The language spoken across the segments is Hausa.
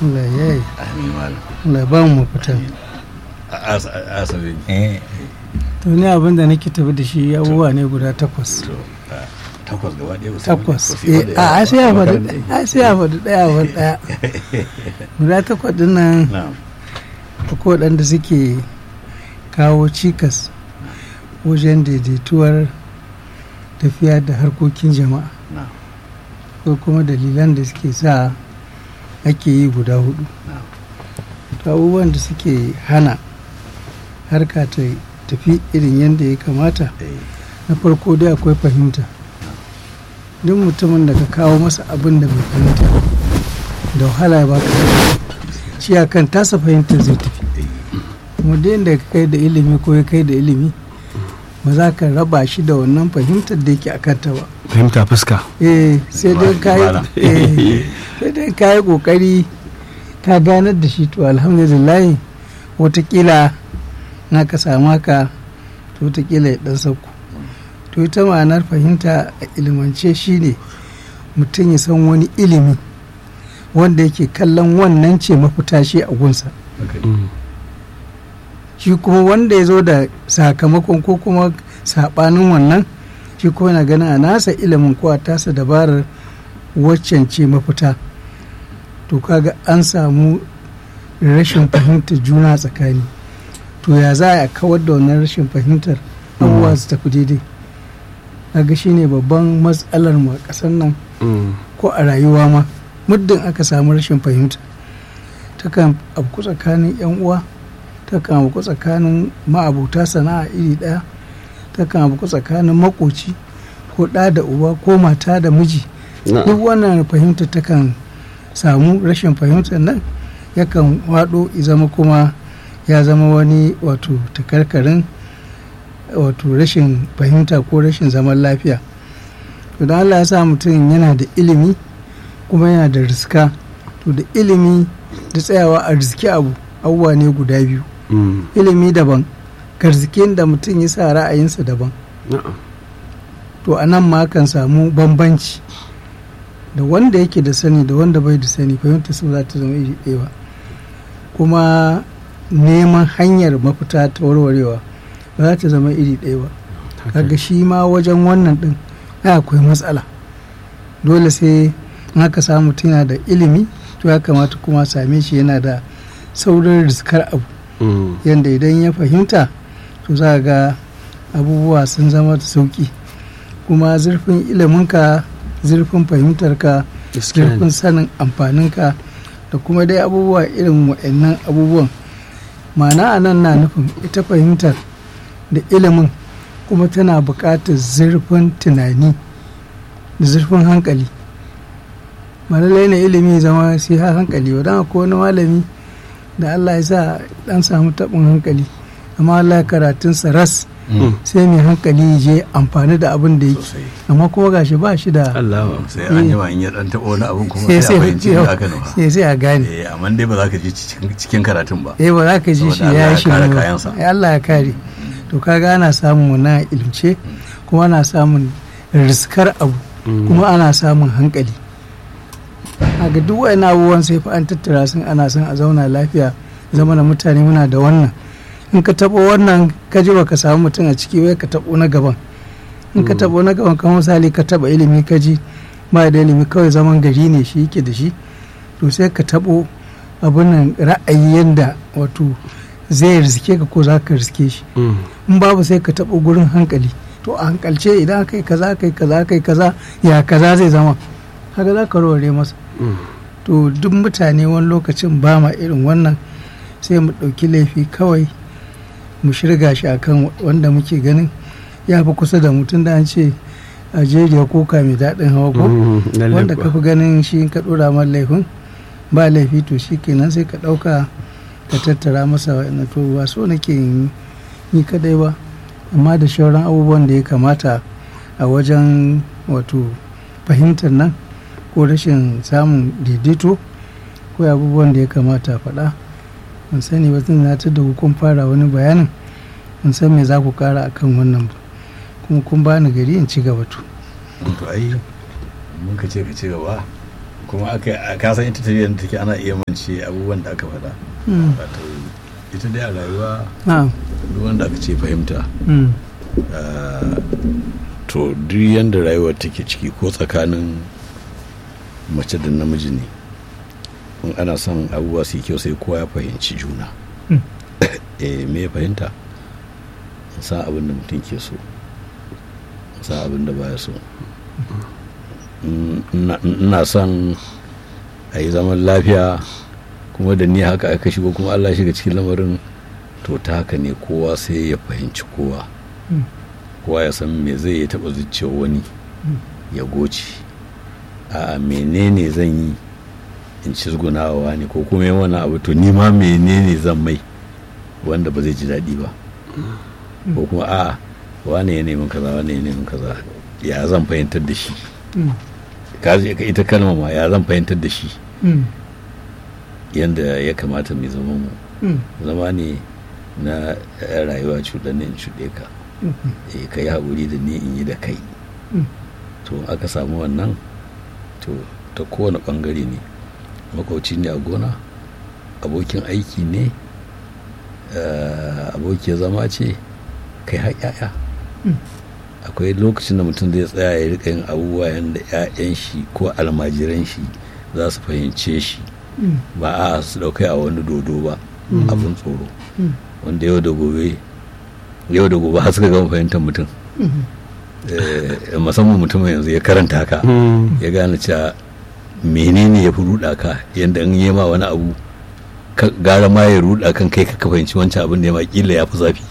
Allah ya yi amin malam Allah ya ba mu mafita a asa- a asabe eh to ni abin da nake tafi da shi abubuwa ne guda takwas to a, takwas gaba ɗaya ba su takwas ba su yi eh ba da a a sai ya yawa. faɗi a sai ya faɗi ɗaya wani ɗaya guda takwas ɗin nan na'am akwai waɗanda suke kawo cikas wajen daidaituwar tafiya da harkokin jama'a na'am ko kuma dalilan da suke sa ake yi guda hudu na'am to abubuwan da suke hana harka ta tafi irin yadda ya kamata eh na farko dai akwai fahimta duk mutumin da ka kawo masa abin da bai fahimta da wahala ya baka shi a kan tasa fahimtar zai tafi kuma da yadda ka kai da ilimi ko ya kai da ilimi ba za ka raba shi da wannan fahimtar da yake a kanta ba fahimta fuska eh sai dai Ba- ka yi bara. eh, sai dai ka yi kokari ka ganar da shi to alhamdulillah watakila na ka samu haka to watakila ya dan sauko to ita ma'anar fahimta a ilimance shine mutum ya san wani ilimi wanda yake kallon wannan ce mafita shi a gunsa Mm. shi kuma wanda ya zo da sakamakon ko kuma saɓanin wannan shi kuma yana ganin a nasa ilimin ko a tasa dabarar waccan ce mafita to kaga an samu rashin fahimtar juna tsakani to ya za a kawar da wannan rashin fahimtar abubuwa su tafi daidai kaga shine babban matsalar mu a ƙasar nan Mm. ko a rayuwa ma muddin aka samu rashin fahimta takan abu tsakanin yan uwa takan abu tsakanin ma'abuta sana'a iri ɗaya takan abu tsakanin makoci ko ɗa da uba ko mata da miji duk Na'am. wannan fahimta takan samu rashin fahimtar nan yakan waɗo ya zama kuma ya zama wani wato takarkarin wato rashin fahimta ko rashin zaman lafiya to da Allah ya sa mutum yana da ilimi kuma yana da riska to da ilimi da tsayawa a riski abu abubuwa ne guda biyu Mm. ilimi daban garzikin da mutum ya sa ra'ayinsa daban Na'am. to a nan ma kan samu bambanci da wanda yake da sani da wanda bai da sani fahimta su za ta zama iri ɗaya ba kuma neman hanyar mafita ta warwarewa ba za ta zama iri ɗaya ba Haka. kaga shi ma wajen wannan ɗin ai akwai matsala dole sai in aka samu mutum yana da ilimi to ya kamata kuma a same shi yana da saurin riskar abu Mm. yadda idan ya fahimta to za ga abubuwa sun zama da sauki kuma zurfin iliminka zurfin fahimtarka Gaskiya ne. zurfin sanin amfaninka da kuma dai abubuwa irin wa'annan abubuwan ma'ana a nan na nufin ita fahimtar da ilimin kuma tana buƙatar zurfin tunani da zurfin hankali ba lallai ne ilimi ya zama sai ha hankali ba don akwai wani malami da Allah ya sa dan samu taɓin hankali amma Allah ya karatunsa ras Mm. sai mai hankali ya je amfani da abin da yake sosai amma kuma gashi ba shi da Allah sai an jima in ya dan taɓa wani abun kuma sai sai a sai fahimci da aka nufa sai sai a gane eh amma dai ba za ka je cikin cikin karatun ba eh ba za ka ji shi Saboda Allah ya ya shi kare ba. kayansa. Eh, Allah ya kare to kaga ana samun wannan ilimce kuma ana samun riskar abu Mm. kuma ana samun hankali a ga duk wa'in abubuwan sai fa an tattara sun ana son a zauna lafiya zama da mutane muna da wannan in ka taɓo wannan ka ji baka samu mutum a ciki wai ka taɓo na gaban in ka taɓo na gaban kamar misali ka taɓa ilimi ka ji ba da ilimi kawai zaman gari ne shi yake da shi to sai ka taɓo abin nan ra'ayi yanda wato zai riske ka ko za ka riske shi Mm. in babu sai ka taɓo gurin hankali to a hankalce idan aka yi kaza aka yi kaza aka yi kaza ya kaza zai zama haka za ka warware masa Mm. to duk mutane wani lokacin ba ma irin wannan sai mu ɗauki laifi kawai mu shirga shi akan wanda muke ganin ya fi kusa da mutum da an ce a jeriya koka mai daɗin hawa ko Mm. Lalle wanda kuwa. ka fi ganin shi in ka ɗora mar laifin ba laifi to shi kenan sai ka ɗauka ka tattara masa wa'ina to ba so nake yin ni kadai ba amma da shauran abubuwan da ya kamata a wajen wato fahimtar nan ko rashin samun daidaito ko abubuwan da ya kamata a faɗa ban sani ba tun na ta da kun fara wani bayanin ban san me za ku kara akan wannan ba kuma kun bani gari in ci gaba to to ai mun ka ce ka ci gaba kuma aka ka san ita tafiyar da take ana iya mance abubuwan da aka faɗa Mm. wato ita dai a rayuwa na'am duk wanda aka ce fahimta Mm. ah, to duk yanda rayuwar take ciki ko tsakanin mace da namiji ne in ana son abubuwa su yi kyau sai kowa ya fahimci juna Mm. eh me ya fahimta in san abin da mutum ke so in san abin da baya so Mm, ina- ina son a yi zaman lafiya kuma da ni haka aka shigo kuma allah shiga cikin lamarin to ta haka ne kowa sai ya fahimci kowa Mm. kowa ya san me zai ya taba zuciyar wani Mm. ya goce a menene zan yi in cizgunawa ne ko kuma yin wani abu to ni ma menene zan mai wanda ba zai ji daɗi ba ko kuma a wane ya neman kaza wane ya neman kaza ya zan fahimtar da shi Mm. ka je ka ita kalma ma ya zan fahimtar da shi Mm. yanda ya kamata mai zama mu Mm. zama ne na eh, rayuwa cuɗanne in cuɗe ka Mm. eh, ka yi haƙuri da ni in yi da kai Mm. to in aka samu wannan to ta kowane ɓangare ne makwauci ne a gona abokin aiki ne eh, abokiyar zama ce kai har 'ya'ya Mm. akwai lokacin da mutum zai tsaya ya rika yin abubuwa yadda 'ya'yan shi ko almajiran shi za su fahimce shi Mm. ba a su daukai a wani dodo ba Mm. abin tsoro Mm. wanda yau da gobe yau da gobe har suka gama fahimtar mutum Mm. Eh, musamman mutumin yanzu ya karanta haka ya gane cewa menene ya fi ruɗa ka yadda in yi ma wani abu ka- gara ma ya ruɗa kan kai ka fahimci wancan abin da ya ma kila ya fi zafi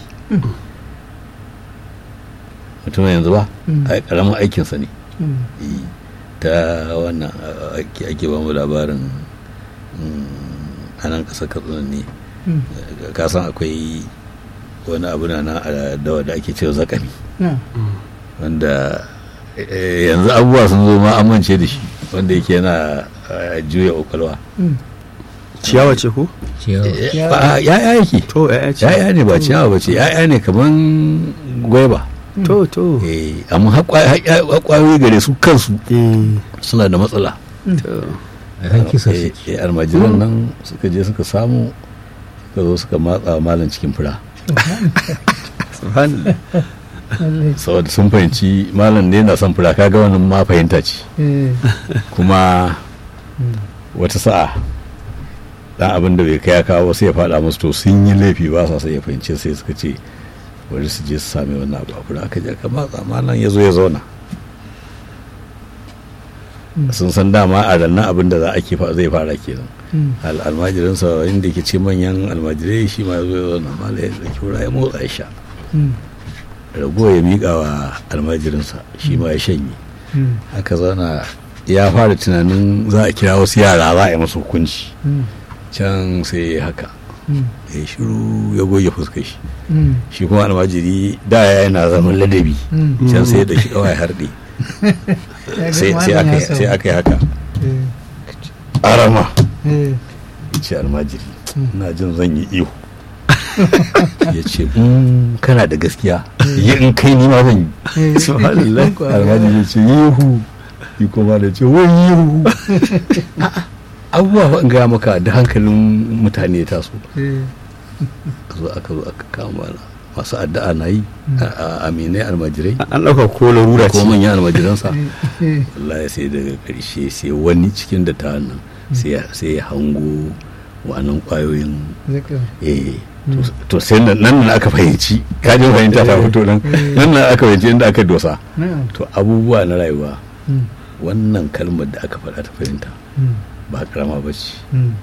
mutumin yanzu ba Mm. ai karamin aikinsa ne Mm. Eh, ta wannan a- ake ake ba mu labarin mm, a nan ƙasar katsina ne Mm. ka san akwai wani abu na nan a dawa da ake cewa zakami Na'am. wanda eh, yanzu abubuwa sun zo ma amince da shi wanda yake yana eh, juya kwakwalwa Mm. ciyawa ce ko Eh, Ya- ba- ya'ya yake to ya'ya ce ya'ya ne ba ciyawa ba ce ya'ya ne kaman gwaiba to to Eh, amma har kwa- har ya- har kwayoyi gare su kansu eh suna da matsala to a kan kisa Eh, suke eh, almajiran nan suka je suka samu suka zo suka matsa wa malam cikin fura subhanallah Lallai. saboda sun fahimci malam ne na son fura kaga wannan ma fahimta ce Eh. kuma Mm. wata sa'a dan abin da bai kai ya kawo sai ya faɗa musu to sun yi laifi ba sa sai ya fahimce sai suka ce bari su je su sami wannan abu a fura aka je aka matsa malam ya zo ya zauna Mm. sun san dama a rannan abin da za a ke fa- zai fara kenan Mm. al almajirinsa inda ke ce manyan almajirai shi ma ya zo ya zauna malam ya ɗauki fura ya motsa ya sha Mm. rago ya miƙa wa almajirinsa shi ma ya shanye Mm. aka zauna ya fara tunanin za a kira wasu yara za a yi masu hukunci Mm. can sai ya haka Mm. ya shiru ya goge fuskar shi Mm. shi kuma almajiri da ya yana zaman ladabi Mm. can sai da shi kawai harɗe Ya ga sai sai malam aka ya yi- sai aka yi haka Eh. arama Eh. ya ce almajiri Mm. ina jin zan yi iyo ya ce "Mm, kana da gaskiya yi in kai ni ma zan yi Eh. Subhanallah. Kwa- almajiri ya ce yihu yi kuma da ce wai yihu abubuwa fa in gaya maka da hankalin mutane ya taso Eh. aka zo aka zo aka kama na masu addu'a na yi a- a- aminai almajirai an ɗauka ko larura ce ko manyan almajiransa Eh. wallahi sai daga ƙarshe sai wani cikin da ta nan sai ya- sai ya hango wa'annan ƙwayoyin Zaka. eh to- to sai nan nan aka fahimci kajin fahimta ta fito nan nan nan aka fahimci inda aka dosa Na'am. to abubuwa na rayuwa Mm. wannan kalmar da aka faɗa ta fahimta Mm. ba karama ba ce Mm.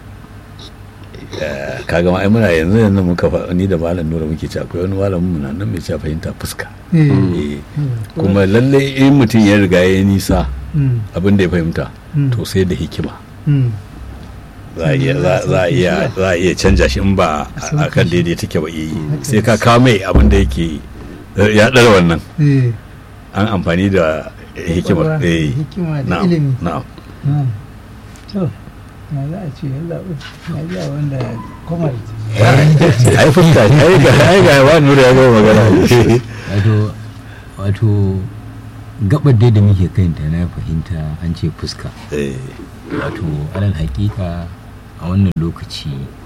Eh, kaga ma ai muna yanzu yanzu muka fa ni da malam nura muke ci akwai wani malamin mu na nan mai cewa fahimta fuska Eh. Eh, kuma lalle in mutum ya riga ya nisa Mm. abin da ya fahimta Mm. to sai da hikima Mm. za a iya za za a iya za a iya canja shi in ba a kan daidai take ba yi sai ka kawo mai abin da yake ya ɗara wannan Eh. an amfani da hikimar Kwakwalwa, eh hikima da na'am ilimi. na'am Na'am. To, na za a ce yalla na ji a wanda kwamar ai fuska ai ga ai ga wa nura ya ga magana wato wato gabar dai da muke kanta na fahimta an ce fuska eh wato alal hakika a wannan lokaci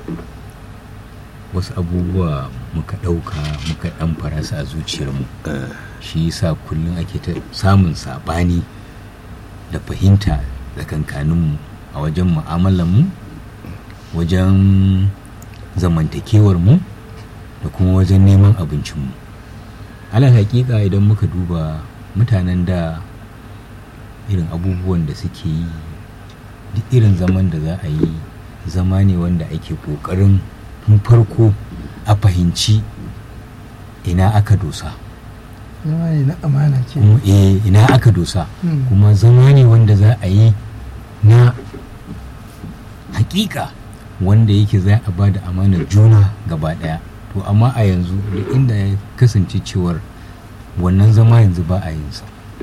wasu abubuwa muka ɗauka muka ɗan farasa a zuciyarmu eh, shi yasa kullum ake ta samun saɓani da fahimta da kankaninmu a wajen mu'amalanmu wajen zamantakewarmu da kuma wajen neman abincinmu alal hakika idan muka duba mutanen da irin abubuwan da suke yi duk irin zaman da za a yi zama ne wanda ake ƙoƙarin tun farko a fahimci ina aka dosa zama ne na amana ke kuma eh ina aka dosa Mm. kuma zama ne wanda za a yi na hakika wanda yake za a ba da amanar juna gaba daya to amma a yanzu da inda ya kasance cewar wannan zama yanzu ba a yin sa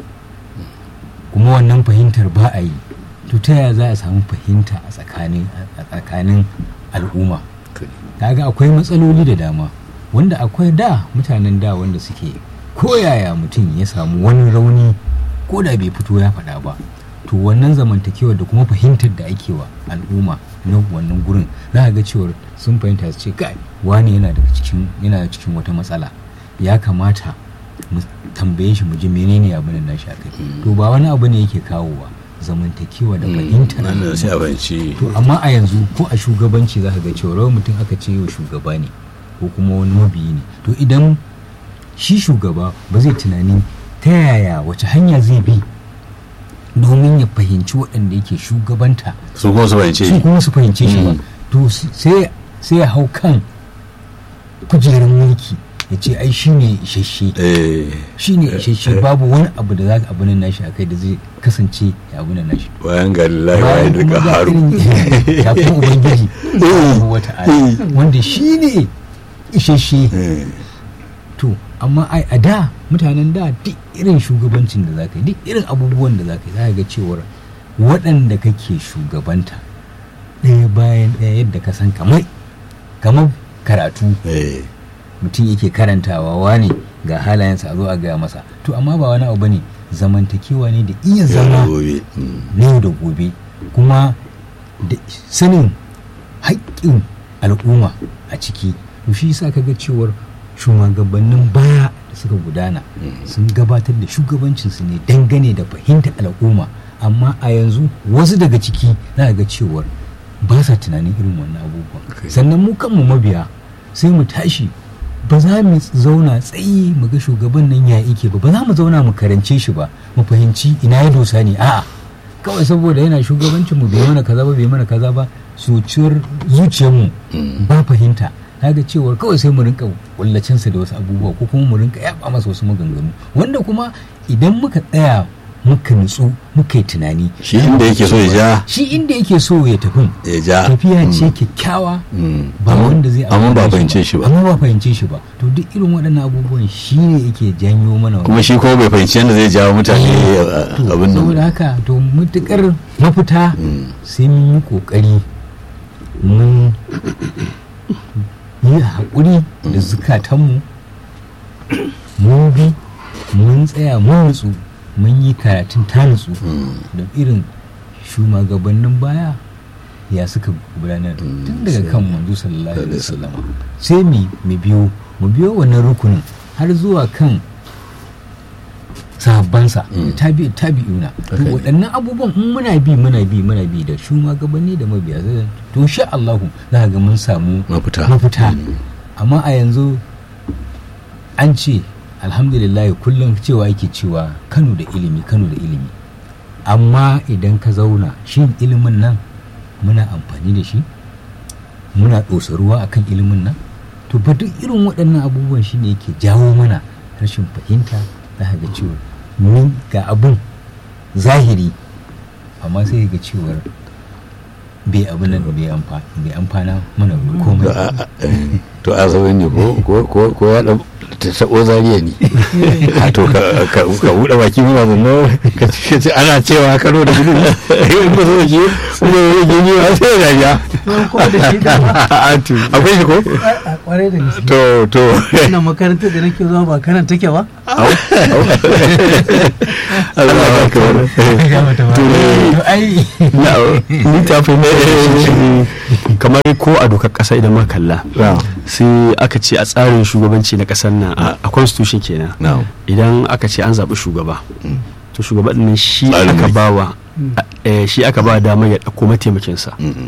kuma wannan fahimtar ba a yi to ta yaya za a samu fahimta a tsakanin a tsakanin al'umma kaga akwai matsaloli da dama wanda akwai da mutanen da wanda suke koyaya mutum ya samu wani rauni ko da bai fito ya faɗa ba to wannan zamantakewar da kuma fahimtar da ake wa al'umma na wannan gurin za a ga cewar sun fahimta su ce kai wani yana daga cikin yana cikin wata matsala ya kamata mu tambaye shi mu ji menene abin nan nashi akai to ba wani abu ne yake kawowa zamantakewa da fahimtar nan da sai a al'umma. fahimci to amma a yanzu ko a shugabanci za ka ga cewa rawar mutum aka ce wa shugaba ne ko kuma wani mabiyi ne to idan shi shugaba ba zai tunani ta yaya wace hanya zai bi domin ya fahimci waɗanda yake shugabanta su kuma su fahimce su shi kuma su fahimce shi ba Mm. to s- sai sai ya hau kan kujerar mulki ya ce ai shi ne isasshe eh shi ne isasshe babu wani abu da za ka abu nan nashi akai da zai kasance ya abu nan nashi bayan ga lillahi wa bayan duka kuma ga haru irin yafin ubangiji subhanahu wa ta'ala wanda shi ne isasshe Eh, to amma ai a da mutanen da duk irin shugabancin da za ka yi duk irin abubuwan da za ka yi za ka ga cewar waɗanda kake shugabanta ɗaya bayan ɗaya yadda ka san kamar kamar karatu eh mutum yake karantawa wane ga halayensa a zo a gaya masa to amma ba wani abu bane zamantakewa ne da iya yau da zama gobe Mm. na yau da gobe kuma da sanin haƙƙin al'umma a ciki to shi yasa kaga cewar shugabannin baya da suka gudana sun gabatar da shugabancinsu ne dangane da fahimtar al'umma amma a yanzu wasu daga ciki za ga cewar ba sa tunanin irin wannan abubuwan Okay. sannan mu kanmu mabiya sai mu tashi ba za mu zauna tsayi mu ga shugaban nan ya ike ba ba za mu zauna mu karance shi ba mu fahimci ina ya dosa ne a'a kawai saboda yana shugabancin mu bai mana kaza ba bai mana kaza ba zuciyar zuciyarmu ba fahimta kaga cewar kawai sai mu rinka kullacinsa da wasu abubuwa ko kuma mu rinka yaba masa wasu maganganu wanda kuma idan muka tsaya muka nutsu muka yi tunani shi inda yake so ya ja shi inda yake so ya tafi ya ja tafiya ce kyakkyawa Mm. ba Amma- wanda zai amma ba amfane fahimce shi ba amma ba fahimce shi ba to duk irin waɗannan abubuwan shi ne yake janyo mana kuma shi kuma bai fahimci yadda zai jawo mutane To, abin saboda nan haka to mutukar mafita Mm. sai mun yi kokari mun yi haƙuri da zukatanmu mun bi mun tsaya mun nutsu mun yi karatun ta nutsu da irin shugabannin baya ya suka gudanar tun daga kan manzo sallallahu alaihi wasallama sai mu mu biyo mu biyo wannan rukunin har zuwa kan sahabbansa da tabi tabi'una to Okay. waɗannan abubuwan in muna bi muna bi muna bi da shugabanni da mabiya zai- to sha Allahu za ka ga mun samu Mafita. mafita amma a yanzu an ce alhamdulillah kullum cewa yake cewa Kano da ilimi Kano da ilimi amma idan ka zauna shin ilimin nan muna amfani da shi muna ɗosa ruwa akan ilimin nan to ba duk irin waɗannan abubuwan shi ne yake jawo mana rashin fahimta za ka ga cewa mun ga abin zahiri amma sai ga cewar bai abin nan bai amfa- bai amfana mana da komai To a- a- eh, to a zaune ne ko ko ko ko ya ɗau ta taɓo zariya ne a to ka ka- ka buɗe baki mu ba zanno ka ce- ce ana cewa kano da gudu in ba so shi kuma ya gini ba sai ya ja Ruwan kuma da shi da ba akwai shi ko a kwarai da gaske to to wannan makarantar da nake zuwa ba kanan take ba Allah ya kawar to ai ni ta fahimta kamar ko a dokar kasa idan muka kalla sai aka ce a tsarin shugabanci na kasar nan a a constitution kenan na'am idan aka ce an zaɓi shugaba Mm. to shugaban nan shi Tsarin aka mulki. bawa eh, shi aka ba damar ya ɗauko mataimakinsa Mm,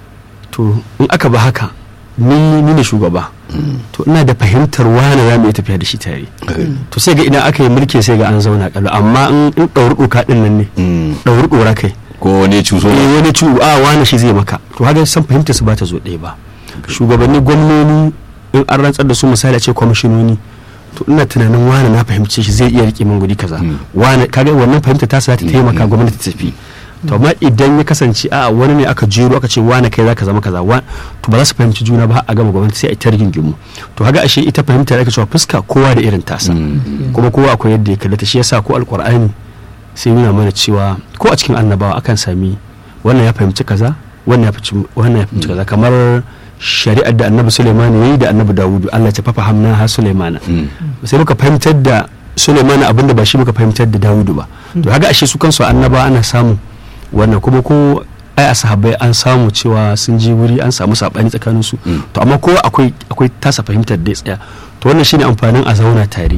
to in aka ba haka ni ni ne shugaba mm, to ina da fahimtar wane za mu iya tafiya da shi tare mm, to sai ga idan aka yi mulki sai ga an zauna kallo amma in in ɗauri ɗoka ɗin nan ne mm. ɗauri ɗora kai ko wani cuso eh wani ciwo a wani shi zai maka to haka san fahimtar su ba ta zo ɗaya ba shugabanni gwamnoni in an rantsar da su misali a ce kwamishinoni to ina tunanin wani na fahimce shi zai iya rike min guri kaza Mm. wani kaga wannan fahimta ta sa ta taimaka gwamnati ta tafi to amma idan ya kasance a wani ne aka jero aka ce wani kai zaka zama kaza wa to ba za su fahimci juna ba har a gama gwamnati sai a yi ta rigingimu to haka ashe ita fahimta da ake cewa fuska kowa da irin tasa Mm, kuma kowa akwai yadda ya kallata shi yasa ko alkur'ani sai nuna mana cewa ko a cikin annabawa akan sami wannan ya fahimci kaza wannan ya fahimci wannan ya fahimci kaza kamar shari'ar da annabi Sulaiman yayi da annabi Dawudu Allah ya fafa hamna ha Sulaimana mm. sai muka fahimtar da Sulaiman abinda ba shi muka fahimtar da Dawudu ba to haka ashe su kansu annaba ana samu wannan kuma ko ai a sahabbai an samu cewa sun je wuri an samu sabani tsakanin su Mm. to amma kowa akwai akwai tasa fahimtar da ya tsaya to wannan shine amfanin a zauna tare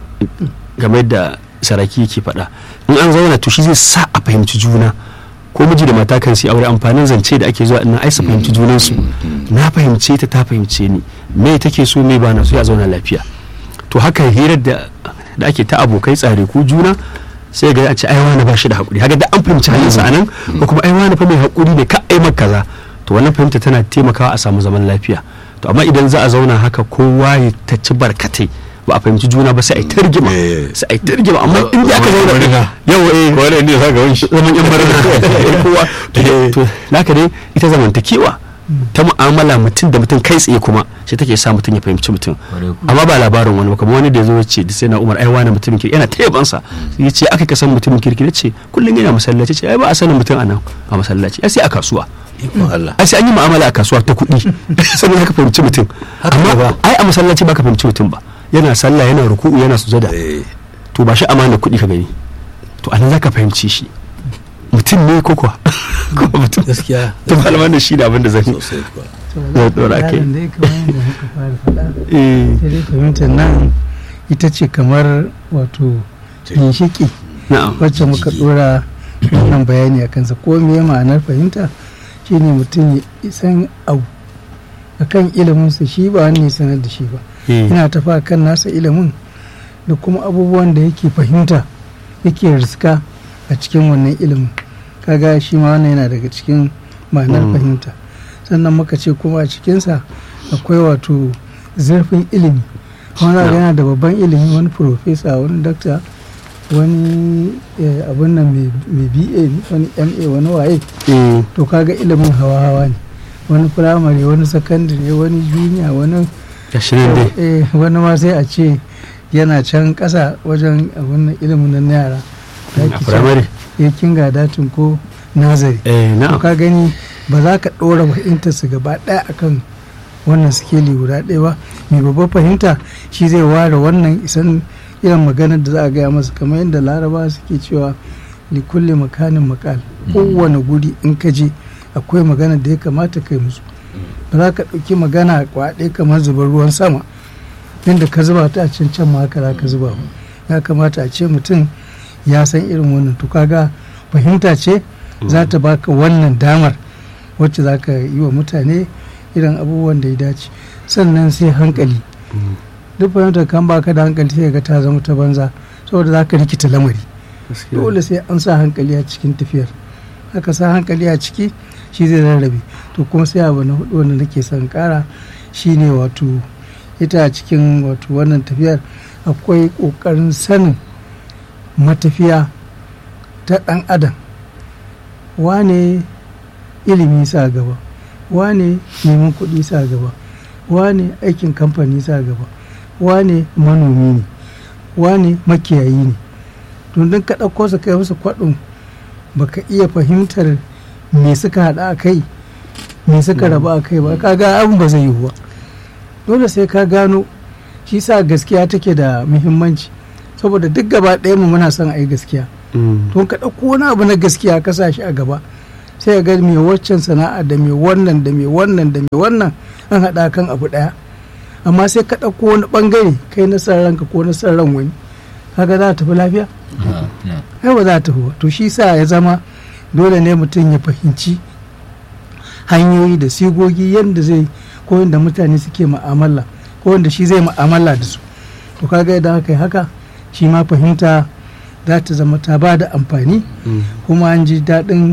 game da saraki yake faɗa in an zauna to shi zai sa a fahimci juna ko miji da mata kan su aure amfanin zance da ake zuwa ina ai su fahimci junansu na fahimce ta ta fahimce ni me take so me ba na so ya zauna lafiya to haka hirar da da ake ta abokai tsare ku juna sai ga a ce ai wani ba shi da hakuri haka da an fahimci halinsa anan ko kuma ai wani fa mai hakuri ne ka ai maka kaza to wannan fahimta tana taimakawa a samu zaman lafiya to amma idan za a zauna haka kowa ya ta ci barkatai ba a fahimci juna ba sai a yi targima Eh. sai a yi targima amma in da aka Zaman zauna murna. yau eh ko wani ne sa ga wani zaman yan barna kowa to- to naka dai ita zamantakewa ta mu'amala mutum da mutum kai tsaye kuma shi take sa mutum ya fahimci mutum Kwarai ku. amma ba labarin wani ba kamar wani da ya zo ya ce da sai na umar ai wani mutumin kirki yana ta yabansa ya ce aka kasan mutumin kirki ya ce kullum yana masallaci ce ai ba a sanin mutum a nan a masallaci ai sai a kasuwa ikon Allah ai sai an yi mu'amala a kasuwa ta kuɗi sannan haka fahimci mutum Haka amma ba. ai a masallaci ba ka fahimci mutum ba yana sallah yana ruku'u yana sujada Eh, to ba shi amana kuɗi ka gani to anan zaka fahimci shi mutum ne ko kuwa ko mutum gaskiya to malaman da shi da abin da zan yi sosai kuwa Zai ɗora kai. yaron dai kamar yadda muka fara faɗa eh sai dai fahimtar nan ita ce kamar wato ginshiki na'am wacce muka ɗora wannan bayani a kansa ko me ma'anar fahimta shine mutum ya isan abu akan iliminsa shi ba wani ya sanar da shi ba eh yana tafa kan nasa ilimin da kuma abubuwan da yake fahimta yake riska a cikin wannan ilimin kaga shi ma wannan yana daga cikin ma'anar Mm. fahimta sannan muka ce kuma a cikinsa akwai wato zurfin ilimi wani Yeah. yana da babban ilimi wani profesa wani dakta wani eh, abin nan mai mai ba wani ma wani waye eh to kaga ilimin hawa-hawa ne wani firamare wani sakandare wani juniya wani gashi nan dai eh wani ma sai a ce yana can ƙasa wajen abin nan ilimin nan na yara da a ake cewa firamare ya kinga datin ko nazari eh to na'am ka gani ba za ka ɗora fahimtar su gaba ɗaya akan wannan sikeli guda ɗaya ba mai babbar fahimta shi zai ware wannan isan irin maganar da za a gaya masa kamar yadda laraba suke cewa likulli makanin makal kowane guri in ka je akwai magana da ya kamata kai musu ba za ka ɗauki magana kwaɗe kamar zubar ruwan sama inda ka zuba ta a can can ma haka za ka zuba ba ya kamata a ce mutum ya san irin wannan to kaga fahimta ce za ta baka wannan damar wacce za ka yi wa mutane irin abubuwan da ya dace sannan sai hankali Mm. duk fahimtar kan baka da hankali sai ga ta zama ta banza saboda za ka rikita lamari Gaskiya. dole sai an sa hankali a cikin tafiyar haka sa hankali a ciki shi zai rarrabe to kuma sai abu na hudu wanda nake son kara shine wato ita a cikin wato wannan tafiyar akwai kokarin sanin matafiya ta dan adam wane ilimi sa gaba wane neman kuɗi sa gaba wane aikin kamfani sa gaba wane manomi ne wane makiyayi ne tundun ka ɗauko su kai musu kwaɗin baka iya fahimtar me suka haɗa a kai me suka raba a kai ba kaga abin ba zai yi ba dole sai ka gano shi sa gaskiya take da muhimmanci saboda duk gaba ɗaya mu muna son a yi gaskiya to ka ɗauko wani abu na gaskiya ka sa shi a gaba sai ga mai waccan sana'a da mai wannan da mai wannan da mai wannan an haɗa kan abu ɗaya amma sai ka ɗauko wani ɓangare kai na san ranka ko na san ran wani kaga za ta tafi lafiya ai ba za ta tafi ba to shi sa ya zama dole ne mutum ya fahimci hanyoyi da sigogi yadda zai ko yadda mutane suke ma'amala ko yadda shi zai ma'amala da su to kaga idan aka yi haka shi ma fahimta za ta zama ta ba da amfani kuma an ji daɗin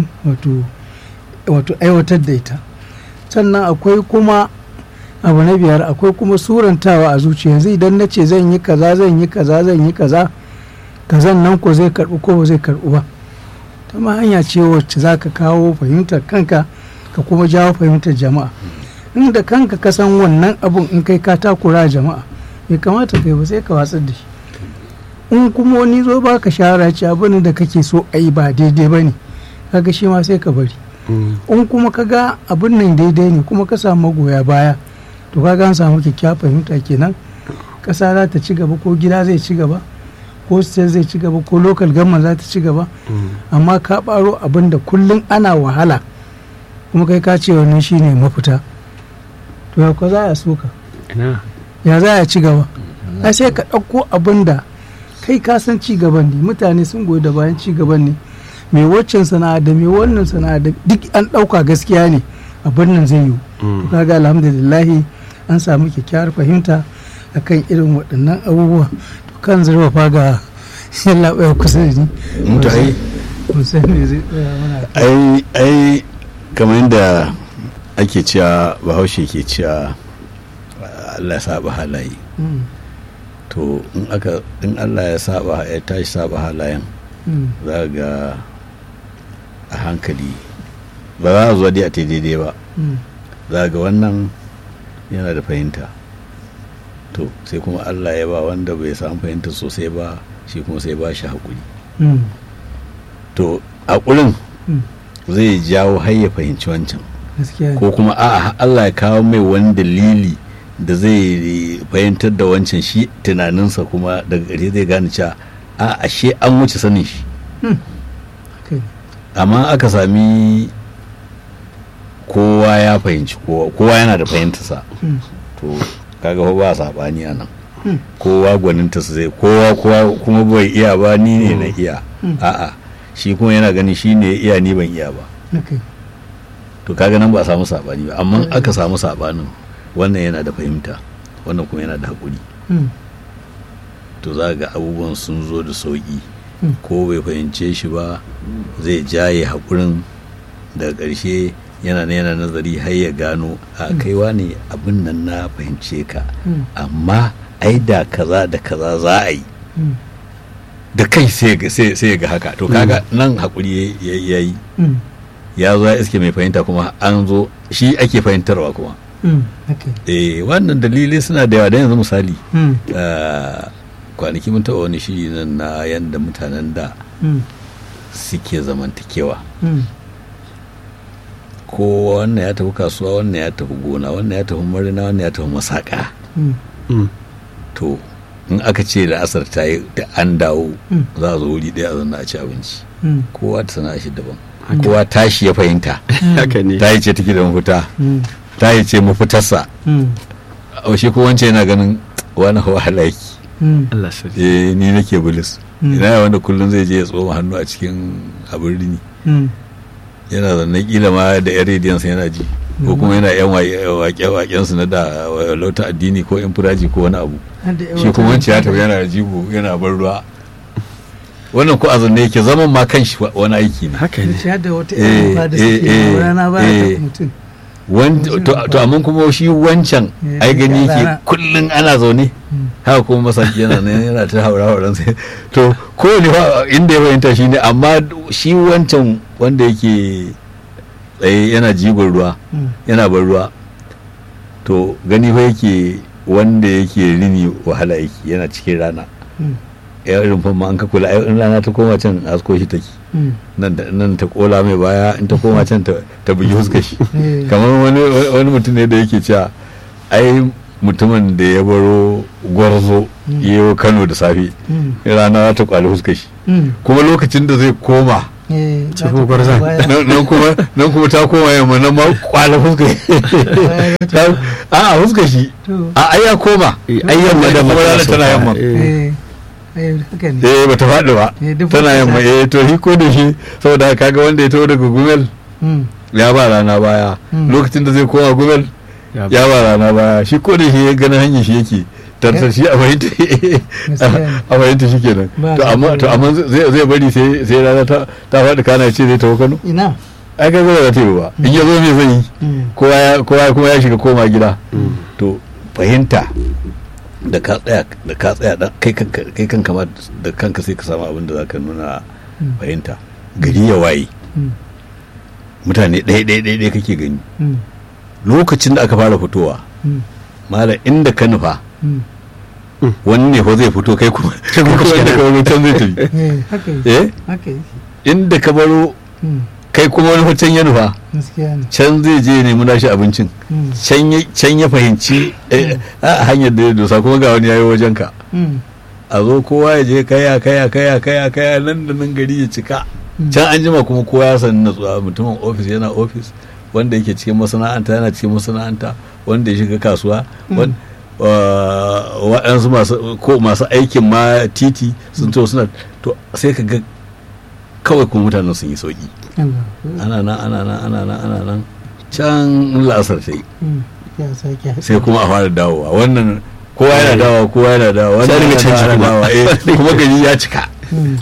wato aiwatar da ita sannan akwai kuma abu na biyar akwai kuma surantawa a zuciya yanzu idan na ce zan yi kaza zan yi kaza zan yi kaza kazan nan ko zai karɓi ko ba zai karɓi ba ta ma hanya ce wacce za ka kawo fahimtar kanka ka kuma jawo fahimtar jama'a inda kanka ka san wannan abun in kai ka takura jama'a bai kamata kai ba sai ka watsar da shi in kuma wani zo ba ka shawara ce abin da kake so a yi ba daidai ba ne kaga shi ma sai ka bari in kuma ka ga abin nan daidai ne kuma ka samu magoya baya to kaga an samu kyakkyawar fahimta kenan ƙasa za ta ci gaba ko gida zai ci gaba ko state zai ci gaba ko local government za ta ci gaba amma ka ɓaro abin da kullum ana wahala kuma kai ka ce wannan shine mafita to ya ko za a soka ya za a ci gaba ai sai ka ɗauko abin da kai ka san ci gaban ne mutane sun goyi da bayan ci gaban ne mai waccan sana'a da mai wannan sana'a da duk an ɗauka gaskiya ne abin nan zai yiwu to kaga alhamdulillahi an samu kyakkyawar fahimta akan irin waɗannan abubuwa to kan zurfafa ga yalla ɓaya kusa da ni mutu ai ai ai kamar yadda ake cewa bahaushe ke cewa Allah saba halaye to in aka in Allah ya saba ya tashi saba halayen za ga a hankali ba za a zuwa dai a ta daidai ba za ga wannan yana da fahimta to sai kuma Allah ya ba wanda bai samu fahimta sosai ba shi kuma sai ba shi haƙuri to haƙurin zai jawo har ya fahimci wancan ko kuma a'a Allah ya kawo mai wani dalili da zai fahimtar da wancan shi tunaninsa kuma daga ƙarshe zai gane cewa a ashe an wuce sanin shi amma aka sami kowa ya fahimci kowa yana da fahimtarsa to kaga ba saɓani a nan kowa gwaninta su zai kowa kowa kuma bai iya ba ni ne na iya a'a shi kuma yana gani shi ne iya ni ban iya ba to kaga nan ba a samu saɓani ba amma aka samu saɓanin wannan yana da fahimta wannan kuma yana da haƙuri to za ga abubuwan sun zo da sauƙi ko bai fahimce shi ba zai jaye haƙurin daga ƙarshe yana na yana nazari har ya gano a kaiwa ne abin nan na fahimce ka amma ai da kaza da kaza za a yi da kai sai ga haka to kaga nan haƙuri ya yi ya zo ya iske mai fahimta kuma an zo shi ake fahimtarwa kuma eh wannan dalilai suna da yawa da yanzu misali kwanaki mun taɓa wani shiri nan na yadda mutanen da suke zamantakewa ko wannan ya tafi kasuwa wannan ya tafi gona wannan ya tafi marina wannan ya tafi masaka to in aka ce da asar ta yi da an dawo za a zo wuri ɗaya a zanna a ci abinci kowa ta sana shi daban kowa tashi ya fahimta ta yi ce take da mafita ta yi ce mafitarsa shi ko wance yana ganin wani wahala yake eh ni nake bulis ina wanda kullum zai je ya tsoma hannu a cikin abin rini yana zanne kila ma da yan rediyansa yana ji ko kuma yana yan waƙe su na da lauta addini ko yan furaji ko wani abu shi kuma wancan ya tafi yana jigo yana bar ruwa wannan ko a zanne yake zaman ma kan shi wani aiki ne haka ne da wata yan da suke rana ba ta mutum to amma kuma shi wancan ai gani yake kullum ana zaune haka kuma masaki yana nan yana ta haura hauran sai to ko ne inda ya fahimta shi ne amma shi wancan wanda yake tsaye yana jigon ruwa yana bar ruwa to gani fa yake wanda yake rini wahala yake yana cikin rana Mm. ya rumfan ma an ka kula ai in rana ta koma can asko shi take Mm. nan da- nan ta kola mai baya in ta koma can ta ta bugi huskar shi Eh. kamar wani wani mutum ne da yake cewa ai mutumin da ya baro gwarzo Mm. ya yi Kano da safe Mm. rana ta kwali huskar shi Mm. kuma lokacin da zai koma Eh, Cikin za ta gwarzon. baya. nan nan kuma nan kuma ta koma yamma nan ma kwala huskar Ta- a a huskar shi To. a ai ya koma ai yamma da Kuma rana mata tana yamma Eh, eh, haka ne. eh bata faɗi ba Eh, duk tana wata yamma sa- eh to shi ko da shi saboda kaga wanda ya taho daga gumel Mm. ya ba rana baya Mm. lokacin da zai koma gumel ya ba rana baya shi ko da shi ya gani hanyar shi yake tartar shi a fahimta Gaskiya a fahimta shi kenan Ba to amma to amma zai zai bari sai sai rana ta ta faɗi kana ce zai taho Kano Ina. ai kaga ba za ta yi ba in ya zo me zai yi Mm. kowa ya kowa kuma ya shiga koma gida to fahimta da ka tsaya da ka tsaya dan kai kanka kai kanka ma da kanka sai ka samu abin da zaka nuna Mm. fahimta gari ya waye Mm. mutane ɗaya ɗaya ɗaya ɗaya kake gani Mm. lokacin da aka fara fitowa Mm. mala inda ka nufa Mm. wani ne fa zai fito kai kuma kai kuma kuma inda ka baro can zai tafi Eh, haka yi. eh Haka yi. inda ka baro Mm. kai kuma wani fa can ya nufa Gaskiya ne. can zai je ya nemi nashi abincin Mm. can ya can ya fahimci eh, a hanyar da ya dosa kuma ga wani yayi wajen ka Mm. a zo kowa ya je kaya kaya kaya kaya kaya nan da nan gari ya cika Mm. can an jima kuma kowa ya sani natsuwa mutumin ofis yana ofis wanda yake cikin masana'anta yana cikin masana'anta wanda ya shiga kasuwa wan- uh, waɗansu masu ko masu aikin ma titi sun to suna to sai ka ga kawai kuma mutanen sun yi sauki Allah. ana nan ana nan ana nan ana nan can la'asar ta yi Mm. Ya sake haɗe. sai kuma a fara dawowa wannan kowa yana dawowa kowa yana dawowa Sai wannan ringa yana canji kuma. dawowa eh kuma gari ya cika Mm.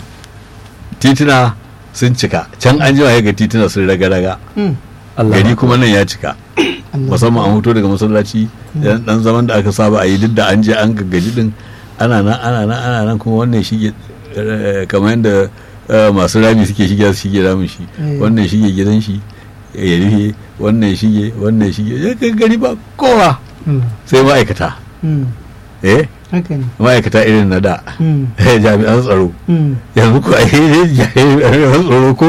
tituna sun cika can an jima ya ga tituna sun raga-raga Mm. Allah gari kuma nan ya cika Allah. musamman an hoto daga masallaci dan dan zaman da aka saba a yi duk da an je an gaggaji din ana nan ana nan ana nan kuma wannan shige eh, kamar yadda eh, masu rami suke shige su shige ramin shi Eh. wannan shige gidan shi ya rufe wannan shige wannan shige ya kai gari ba kowa Mm. sai ma'aikata Mm. eh Haka ne. ma'aikata irin na da Mm. eh, jami'an tsaro Mm. yanzu ko ai jami'an tsaro ko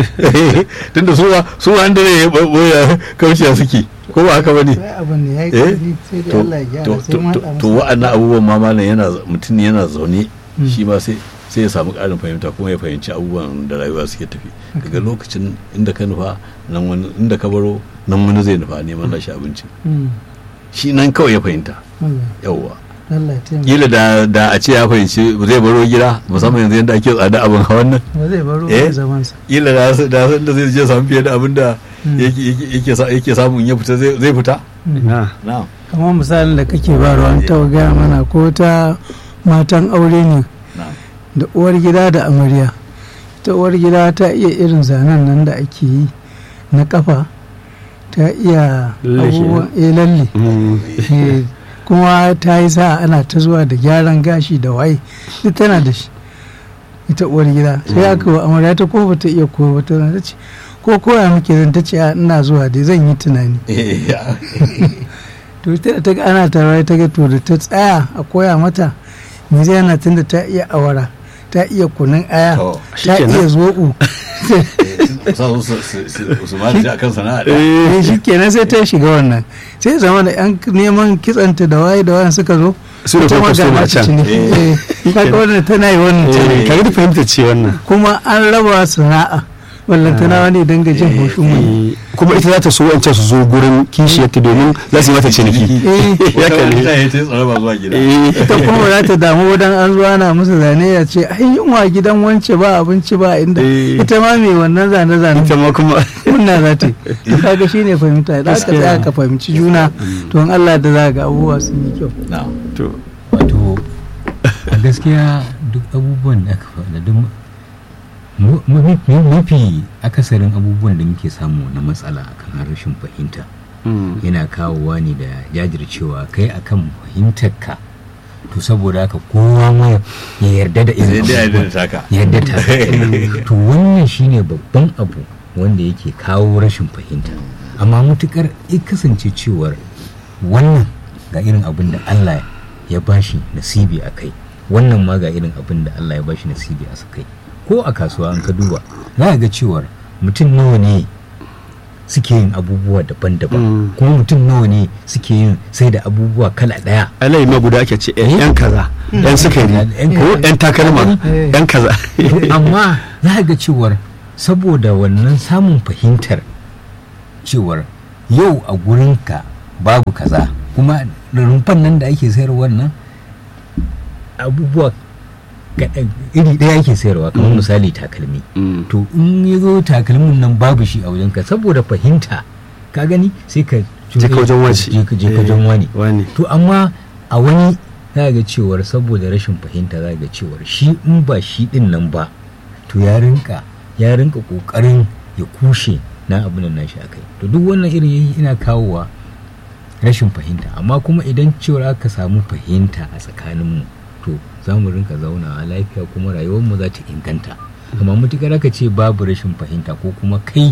tunda su ma su ma da ne boya kauciya suke ko ba haka bane Sai abin ne ya yi eh ƙarfi sai dai to Allah ya to gyara sai to ma to haɗa to masa. wa'annan abubuwan ma malam yana mutum ne yana zaune Mm. shi ma sai sai ya samu ƙarin fahimta kuma ya fahimci abubuwan da rayuwa suke tafi daga lokacin inda ka nufa nan wani inda ka baro nan wani zai nufa neman nashi abinci Mm. shi nan kawai ya fahimta Allah. yawwa Allah ya taimaka. kila da da a ce ya fahimci zai baro gida musamman yanzu yadda ake tsada abin hawan nan Ba zai baro Eh? ba zamansa. kila da da da zai je samu fiye da abin da Mm. yake yake- yake sa- yake samu in ya fita zai zai fita na na'am kamar misalin da kake ba ruwan ta gaya mana ko ta matan aure ne na'am da uwar gida da amarya ta uwar gida ta iya irin zanen nan da ake yi na kafa ta iya Lalle shi abubuwan eh lalle Eh, kuma ta yi sa ana ta zuwa da gyaran gashi da waye duk tana da shi ita uwar gida sai aka wa amarya ta ko bata iya ko bata ta ce ko koya muke zan ta ce "A, ina zuwa dai zan yi tunani Eh, ya. to ita da ta ga ana tarawai ta ga to da ta tsaya a koya mata me zai yana tunda ta iya awara ta iya kunun aya To, ta shikenan. iya zoɓo sa su su su su su ma da akan sana'a ɗaya. eh shi kenan sai ta shiga wannan sai zama da yan neman kitsanta da waye da wayan suka zo Su da ita ma kuma ga customer nata can. ciniki. Eh, kaga wannan tana yi wannan ciniki. kaga da fahimta ce wannan kuma an raba sana'a ballantana wani dinga jin haushin wani Eh, kuma ita za ta so wancan su zo gurin kishiyarta domin za su yi mata ciniki Eh, ya Wata kalli wata ya ta yi tsare ba zuwa gida Eh, ita kuma ba za ta damu wadan an zuwa na musu zane ya ce ai yunwa gidan wance ba abinci ba inda Eh. ita ma mai wannan zane zane ita ma kuma kunna za ta yi to kaga shine fahimta idan aka tsaya ka fahimci juna to in Allah da za ga abubuwa sun yi kyau na'am to wato a gaskiya duk abubuwan da aka faɗa duk mu- mu- mu- mafi akasarin abubuwan da muke samu na matsala akan rashin fahimta mm, yana kawowa ne da jajircewa kai akan fahimtarka to saboda haka kowa ma ya yarda da sai irin dai a abubuwan da taka yadda ta to wannan shine babban abu wanda yake kawo rashin fahimta amma mutukar ya kasance cewar wannan ga irin abin da Allah ya bashi nasibi a kai wannan ma ga irin abin da Allah ya bashi nasibi a kai ko a kasuwa an ka duba za ka ga cewar mutum nawa ne suke yin abubuwa daban-daban Mm. kuma mutum nawa ne suke yin sai da abubuwa kala ɗaya alayi ma guda ake ce yan kaza yan sukari Yan ko kaza. yan takalma Eh. yan kaza amma za ga cewar saboda wannan samun fahimtar cewar yau a gurinka babu kaza kuma rumfan nan da ake sayarwa nan abubuwa kaɗan iri ɗaya ake sayarwa kamar misali takalmi Mm. to in ya zo takalmin nan babu shi a wajenka saboda fahimta ka gani sai ka Je ka wajen wani. je ka je ka wajen wani wani to amma a wani za ga cewar saboda rashin fahimta za ga cewar shi in ba shi din nan ba to ya rinka ya rinka kokarin ya kushe na abin nan nashi akai to duk wannan irin yayi ina kawowa rashin fahimta amma kuma idan cewar aka samu fahimta a tsakaninmu to za mu rinka zaunawa lafiya kuma rayuwarmu za ta inganta amma mutukar aka ce babu rashin fahimta ko kuma kai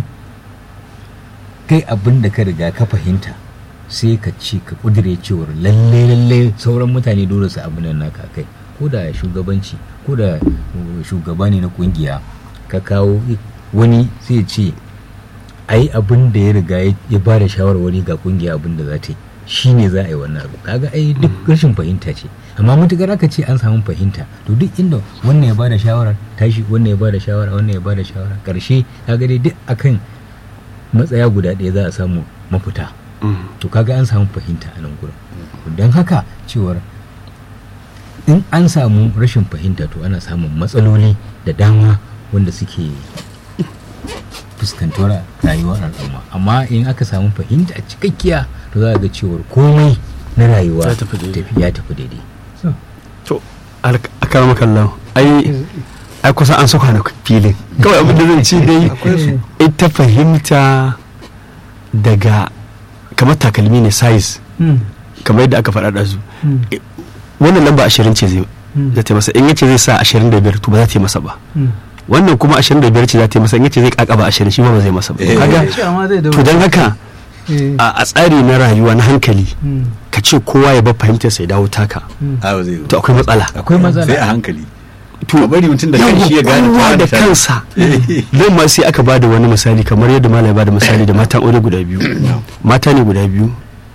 kai abin da ka riga ka fahimta sai ka ce ka kudire cewar lalle lalle sauran mutane dole su abin nan naka kai ko da shugabanci ko da uh, shugaba ne na kungiya ka kawo wani sai ya ce ai abin da ya riga ya- ya ba da shawarwari ga kungiya abin da za ta yi shi ne za a yi wannan abu kaga ai duk rashin fahimta ce amma mutukar aka ce an samu fahimta to duk inda wannan ya ba da shawarar tashi wannan ya ba da shawara wannan ya ba da shawara karshe kaga dai duk akan matsaya guda ɗaya za a samu mafita Mm. to kaga an samu fahimta a nan gurin don haka cewar in an samu rashin fahimta to ana samun matsaloli da dama wanda suke fuskantar rayuwar al'umma amma in aka samu fahimta cikakkiya to za a ga cewar komai na rayuwa Ya tafi daidai. tafi- ya tafi daidai to akara makallan ai ai kusa an saka na filin kawai abin da zan ci dai akwai su ita fahimta daga kamar takalmi ne size Mm, kamar yadda aka faɗa da su mm, wannan lamba ashirin ce zai mm, za ta yi masa in yace zai sa ashirin da biyar to ba za ta yi masa ba mm. wannan kuma ashirin da biyar ce za ta yi masa in yace zai kakaba ashirin shi ma ba zai masa ba Eh. kaga Shi amma zai to dawo. don haka Eh, a a tsari na rayuwa na hankali mm, ka ce kowa ya bar fahimtar sai dawo taka mm. a ba zai yi to akwai matsala akwai matsala sai a hankali to ka bari mutum da yawwa, kanshi ya gane kowa ta da misali. kansa don ma sai aka bada wani misali kamar yadda malam ya bada misali da matan aure guda biyu mata ne guda biyu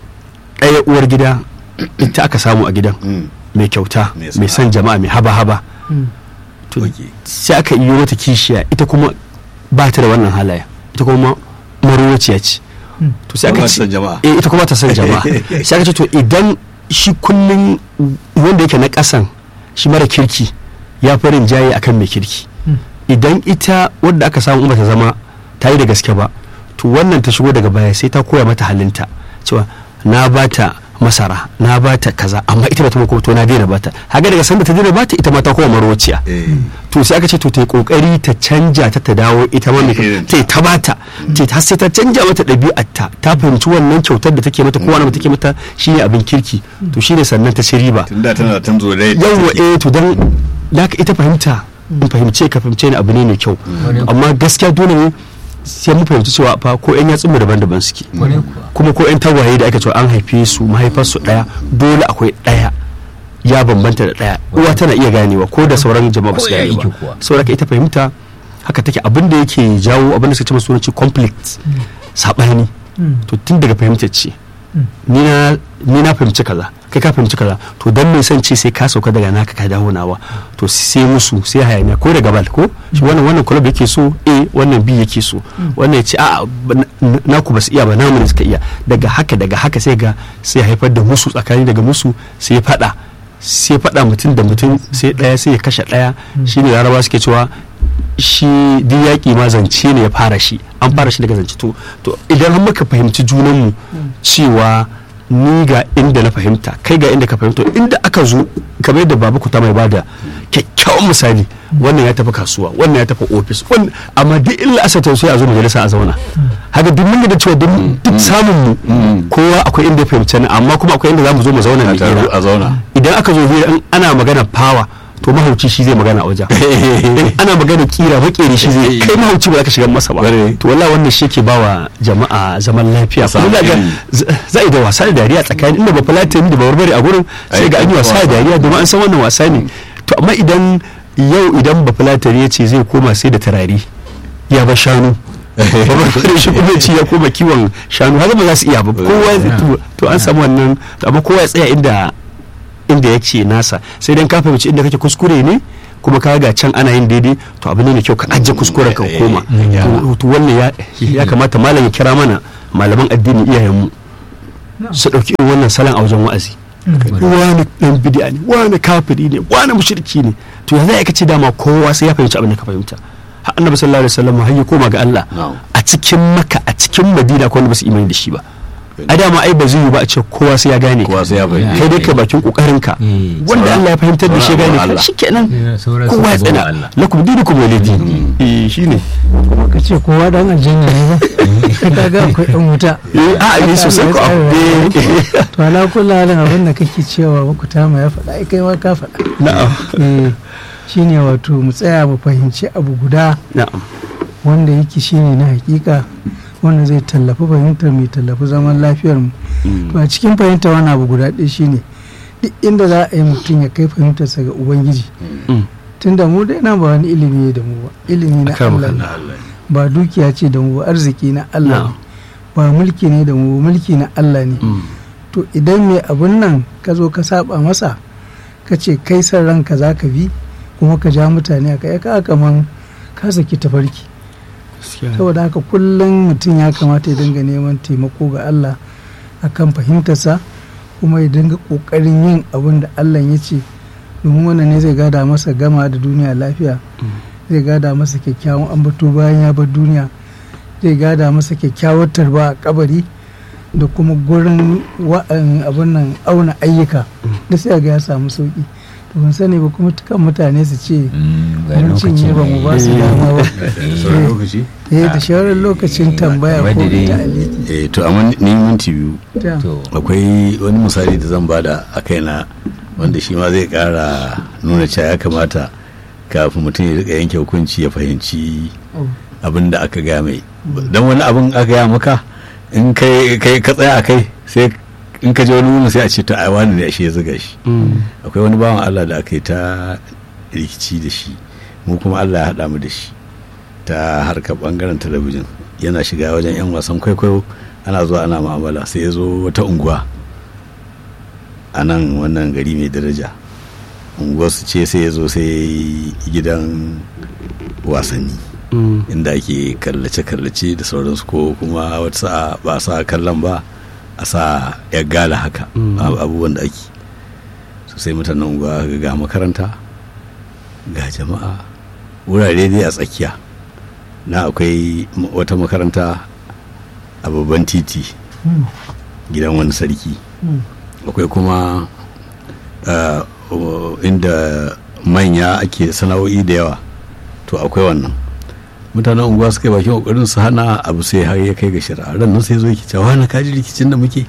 ɗaya uwar gida ita aka samu a gidan Mm, mai kyauta Mai mai son jama'a mai haba-haba Mm. to ok. sai aka iyo mata kishiya ita kuma ba ta da wannan halaya ita kuma marowaciya ce Mm. to sai Ba aka ta son jama'a. eh ita kuma ta son jama'a sai aka ce to idan shi kullun wanda yake na kasan shi mara kirki ya farin jaye akan mai kirki Mm. idan ita wadda aka samu in bata zama ta yi da gaske ba to wannan ta shigo daga baya sai ta koya mata halinta cewa na bata masara na bata kaza amma ita bata mako to na daina bata haka daga sanda ta daina bata ita ma ta koma marwaciya Eh, to sai aka ce to ta yi kokari ta canja ta ta dawo ita ma mai Irin ta yi ta bata ta har sai ta canja mata ɗabi'arta ta fahimci wannan kyautar da take mata ko wani take mata shine abin kirki to shine sannan ta ci riba tunda tana tan zo dai yawwa eh to dan laka ita fahimta in fahimce ka fahimce ni abu ne mai kyau amma gaskiya dole ne sai mu fahimci cewa fa ko yan yatsun mu daban-daban suke kwarai kuwa kuma ko yan tagwaye da aka cewa an haife su mahaifarsu daya dole akwai daya ya bambanta da daya uwa tana iya ganewa ko da sauran jama'a ba su Ko ya gane yake ba kuwa. saboda ita fahimta haka take abin da yake jawo abin da suka ce masu sunanci conflict sabani Mm. to tun daga fahimtar ce Mm. ni na ni na fahimci kaza kai ka fahimci kaza to dan mai san ce sai ka sauka daga naka ka dawo nawa to sai musu sai hayaniya ko daga bal ko shi wannan wannan club yake so A wannan B yake so wannan ya ce a naku ba su iya ba namu ne suka iya daga haka daga haka sai ga sai haifar da musu tsakani daga musu sai fada sai fada mutum da mutum sai daya sai ya kashe daya shine laraba suke cewa shi duk yaƙi ma zance ne ya fara shi an fara shi daga zance to to idan har muka fahimci junanmu cewa ni ga inda na fahimta kai ga inda ka fahimta inda aka zo kamar yadda babu kuta mai bada kyakkyawan misali wannan ya tafi kasuwa wannan ya tafi ofis wannan amma duk illa asa ta sai a zo majalisa a zauna haka duk mun da cewa duk duk samun mu kowa akwai inda ya fahimci ni amma kuma akwai inda zamu zo mu zauna a mu taru hira a zauna idan aka zo hira in ana magana power to mahauci shi zai magana a wajen in ana magana kira makeri shi zai kai mahauci ba za ka shiga masa ba Ƙwarai. to wallahi wannan shi ke bawa jama'a zaman lafiya samu kuma za ga ilimi. z- za a yi da wasa da dariya tsakanin inda ba fulatani da ba barbare a gurin sai ga an yi wasa da dariya domin an san wannan wasa ne to amma idan yau idan ba fulatani ya ce zai koma sai da turare ya ba shanu ba barbare shi kuma ya ce ya koma kiwon shanu haka ba za su iya ba kowa zai to- to an samu wannan to amma kowa ya tsaya inda inda ya ce nasa sai dan ka fahimci inda kake kuskure ne kuma ka ga can ana yin daidai to abu ne mai kyau ka ajiye kuskuren ka Eh, koma eh, ya. To- to wannan ya ya kamata malam ya kira mana malaman addini iyayenmu su ɗauki irin wannan salon a wajen wa'azi wani ɗan bidiya ne wani kafiri ne wani mushriki ne to yanzu ya kace dama kowa sai ya fahimci abin da ka fahimta har annabi sallallahu alaihi wasallam har ya koma ga Allah Na'am. a cikin maka a cikin madina ko wanda ba su imani da shi ba a dama ai ba zai yi ba a ce kowa sai ya gane kowa sai ya fahimta kai dai ka bakin kokarin ka Eh, wanda sauran- Allah ya fahimtar da shi ya sauran gane Allah. ka shikenan Eh, sauran kowa ya su abubuwan tsana Allah. lakum dinukum walidi eh shine kuma ka ce kowa dan aljanna ne ba kaga akwai dan wuta eh a ne sosai ko eh to ala kullu halin abin da kake cewa ba ku tama ya faɗa ai kai ma ka faɗa na'am eh shine wato mu tsaya mu fahimci abu guda na'am wanda yake shine na hakika wanda zai tallafi fahimtar mai tallafi zaman lafiyar mu to a cikin fahimta wani abu guda ɗaya shine duk inda za a yi mutum ya kai fahimtarsa ga ubangiji Mm. tunda mu dai nan ba wani ilimi ne da mu ba ilimi na Akram Allah ne Allah ba dukiya ce da mu ba arziki na Allah Na'am. ne ba mulki ne da mu ba mulki na Allah ne Mm. to idan mai abun nan ka zo ka saba masa ka ce kai san ranka za ka bi kuma ka ja mutane aka ya ka kaman ka saki tafarki Gaskiya. saboda haka kullum mutum ya kamata ya dinga neman taimako ga Allah akan fahimtarsa kuma ya dinga kokarin yin abin da Allah ya ce domin wannan ne zai gada masa gama da duniya lafiya zai gada masa kyakkyawan ambato bayan ya bar duniya zai gada masa kyakkyawar tarba a kabari da kuma gurin wa'an abin nan auna ayyuka da sai ga ya samu sauki to ban sani ba kuma tukan mutane su ce Mm, ga mun cinye ba mu ba su Eh. dama ba sauran lokaci eh da shawarar lokacin tambaya ko wadda dai- ta aliki eh to amma ni minti biyu ta to akwai wani misali da zan bada a kaina wanda shi ma zai kara nuna cewa ya kamata kafin mutum ya rika yanke hukunci ya fahimci abin da aka gaya mai don wani abin aka gaya maka in kai kai ka tsaya a kai sai in ka je wani wurin sai a ce to ai wani ne ashe ya zuga shi Mm. akwai wani bawan Allah da aka yi ta rikici da shi mu kuma Allah ya haɗa mu da shi ta harkar bangaren talabijin yana shiga wajen 'yan wasan kwaikwayo ana zuwa ana mu'amala sai ya zo wata unguwa a nan wannan gari mai daraja unguwar su ce sai ya zo sai gidan wasanni Mm. inda ake kallace-kallace da sauransu ko kuma wata sa'a ba a sa kallon ba a sa ya gala haka Mm. ab- abubuwan da ake so sai mutanen unguwa ga ga makaranta ga jama'a wurare dai a tsakiya na akwai m- wata makaranta a babban titi gidan wani sarki akwai kuma uh, uh, inda manya ake sana'o'i da yawa to akwai wannan mutanen unguwa suka yi bakin kokarin su hana abu sai har ya kai ga shari'a ran nan sai zo yake cewa na kaji rikicin da muke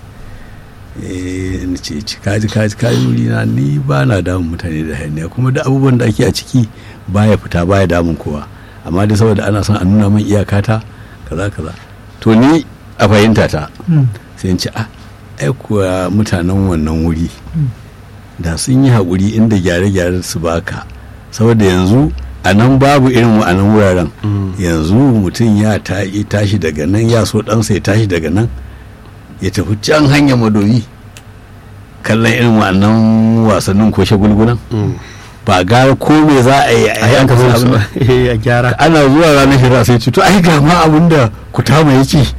eh ni ce ci kaji kaji kaji wuri na ni ba na damun mutane da hayaniya kuma da abubuwan da ake a ciki baya fita baya damun kowa amma dai saboda ana son a nuna min iyakata kaza kaza to ni a fahimta ta sai in ce a ai kuwa mutanen wannan wuri da sun yi haƙuri inda gyare-gyare su baka saboda yanzu a nan babu irin a nan wuraren Mm. yanzu mutum ya ta- ya tashi daga nan ya so ɗansa ya tashi daga nan ya tafi can hanyar madoyi kallon irin wa'annan wasannin ko shagulgunan Mm. ba gara ko me za a yi a yi an kasa kafa abin su a gyara ana zuwa ranar shira sai ce to ai ga ma abin da ku tama ya ce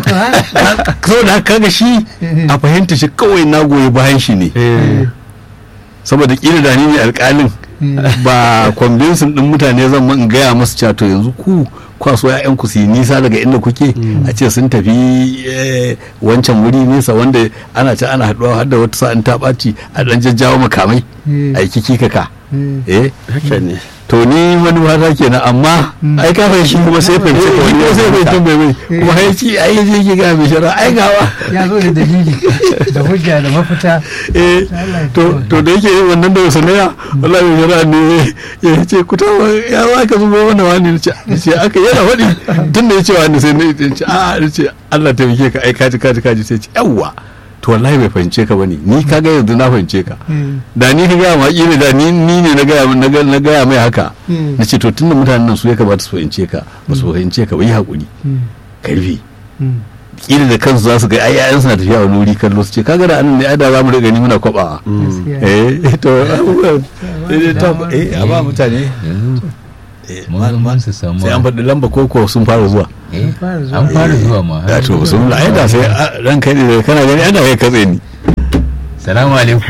so da kaga shi a fahimta shi kawai na goyi bayan shi ne Eh. saboda kila da ni ne alƙalin ba kwambinsin din mutane zan man gaya masu cewa to yanzu ku kwaso ya'yan ku su yi nisa daga inda kuke a ce sun tafi eh, wancan wuri nesa wanda ana ce ana haɗuwa har da wata sa'an ta ɓaci a ɗan jajjawo makamai a yi kiki kaka eh haka ne to ni wani wata kenan amma ai ka fahimci kuma sai fahimci eh, wani kuma sai fahimci bai bai Eh. kuma ya ci ai je ki ga mai shara ai gawa ya zo da dalili da hujja da mafita eh Allah ya to kiyaye. to da yake yin wannan da sanaya wallahi mai shara ne ya ce ku ta ya za ka zubo mana wani ne ce ce aka yana faɗi tun da ya ce wani sai ne ya ce a ya ce Allah taimake ka ai kaji kaji kaji sai ce yawwa to wallahi bai fahimce ka bane ni kaga yanzu na fahimce ka Mm. da ni ka gaya ma kila da ni ni ne na gaya na ga- na gaya mai haka Mm. na ce to tunda mutanen nan su ya kamata su fahimce ka ba su fahimce ka ba yi hakuri Mm. karfi Mm. kila da kansu za su ga ai yayan suna tafiya wani wuri kallo su ce kaga da anan ne ai da za mu riga ni muna kwabawa Gaskiya. eh to abubuwan eh, to, Dama. eh a ba mutane yanzu eh, mun mun su samu sai an faɗi lamba koko sun fara zuwa eh, An fara zuwa. an fara zuwa ma ya to sun la ai da sai a, ran kai ne kana gani ana kai katse ni salamu alaikum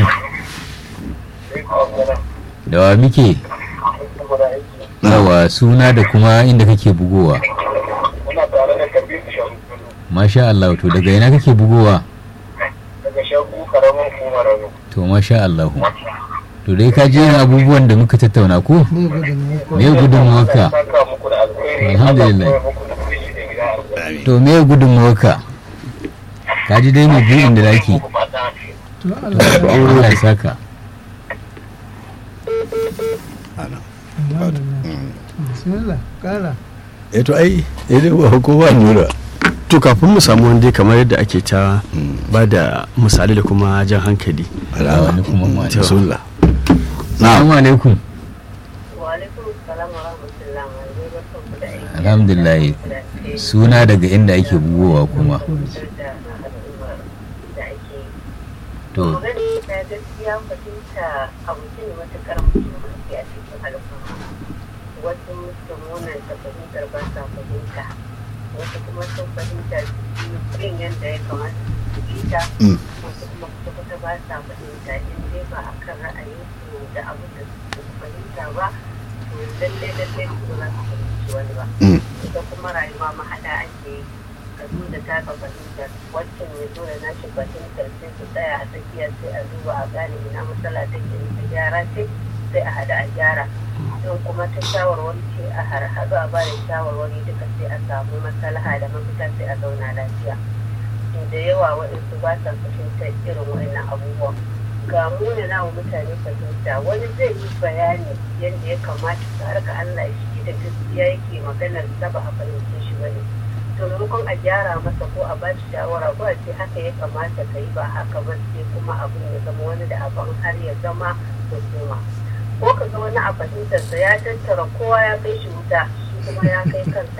da wa muke yawa suna da kuma inda kake bugowa Muna tare da Kabir Shagu masha Allah to daga ina kake bugowa daga Shagu karamin hukumar Rano. to masha Allah to dai ka ji yin abubuwan da muka tattauna ko Me gudun ko? me gudunmuwarka Saka muku da alkhairi. Alhamdulillah. Allah ya muku da kuɗi da gida alkhairi. to me gudunmuwarka ka ji dai mai buɗin da zaki Ku fata To Allah ya Allah ya saka Bismillah, kara. eh to ai eh dai ba kowa nura to kafin mu samu wanda kamar yadda ake ta ba da misali da kuma jan hankali ga wani kuma ma To. rasulullah Assalamu alaikum Wa'alaikun salam wa rahmatullah ma zai barkan ku da aiki. alhamdulillah suna daga inda ake bugowa kuma Da al'ummar da ake yi. to Magana ta gaskiya fahimta abu ce ne matuƙar muhimmanci a cikin al'umma. Wasu sun munanta fahimtar ba sa fahimta. Wasu kuma sun fahimta su yi yin yadda ya kamata su bi ta. Mm. Wasu kuma kwata ba sa fahimta in dai ba a kan ra'ayinsu da abu da su fahimta ba. To lallai lallai su ba za su fahimci wani ba. Mm. ita kuma rayuwa mahaɗa ake yi ka zo da taka fahimtar wancan ya zo da nashi fahimtar sai su tsaya a tsakiya sai a zuba a gane ina matsala take in ta gyara ce sai a haɗa a gyara in kuma ta shawarwari ce a harhaɗu a ba da shawarwari duka sai a samu maslaha da mafita sai a zauna lafiya to da yawa waɗansu ba sa fahimtar irin waɗannan abubuwan ga muna nawa mutane fahimta wani zai yi bayani yadda ya kamata ta harka Allah shi da gaskiya yake maganar sa ba a fahimce shi bane to maimakon a gyara masa ko a ba shi shawara ko a ce haka ya kamata ka yi ba haka ba sai kuma abin ya zama wani da abin har ya zama hukuma ko ka ga wani a fahimtarsa ya tattara kowa ya kai shi wuta shi kuma ya kai kansa